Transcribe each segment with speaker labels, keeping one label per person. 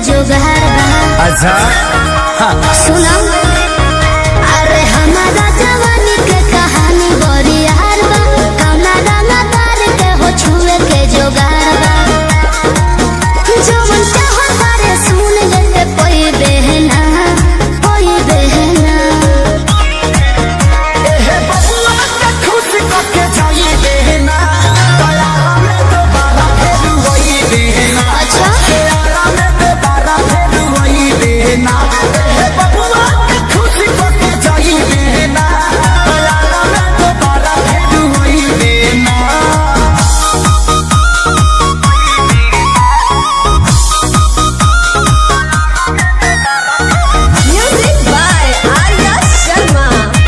Speaker 1: जोगार बा
Speaker 2: अच्छा
Speaker 1: सुना अरे हमारा जवानी के कहानी बड़ी यार बा कौना रंगा तार के हो छुए के जोगार बा जवन चाहो तारे सुन लेते कोई बहना कोई बहना
Speaker 2: हे बबुआ के खुश करके जाई देना दयारा में दोबारा फिर वही देना
Speaker 1: अच्छा
Speaker 2: दयारा में दोबारा फिर वही देना हे बबुआ के खुश करके जाई देना दयारा में दोबारा फिर वही देना
Speaker 3: Music by Arya Sharma.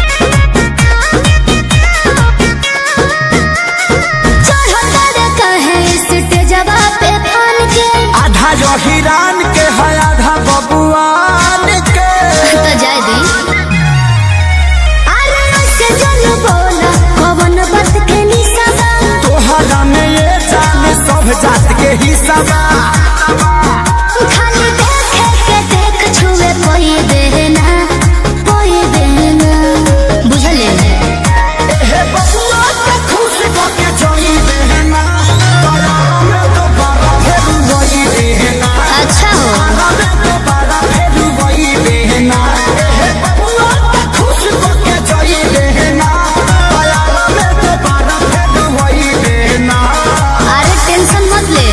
Speaker 1: चढ़ो तारे कहे स्टेजवा पे फान के
Speaker 2: आधा जो हिरान के है आधा बबुआन के
Speaker 1: तो जाय दी अरे ऐसे जन बोला कवन बात के निशाबा
Speaker 2: तोहरा में ये जान सब जात के हिस्सा बा
Speaker 1: खाली देखे के देख छुए कोई देना कोई देना बुझले
Speaker 2: हे बबुआ के खुश करके जाई देना दयारा में दोबारा फिर वही देना
Speaker 1: अच्छा हो
Speaker 2: दयारा में दोबारा फिर वही देना हे बबुआ के खुश करके जाई देना दयारा में दोबारा फिर वही देना
Speaker 1: अरे टेंशन मत ले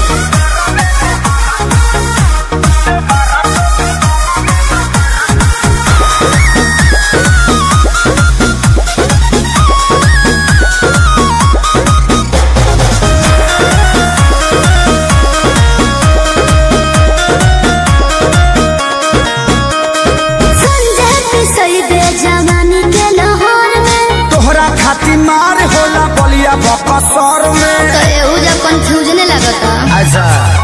Speaker 1: संजय पिसई दे जवानी के लाहौर में
Speaker 2: तोहरा खातिर मार होला बलिया बकसर में
Speaker 1: तो एहू जब कंफ्यूजने लगता
Speaker 2: अच्छा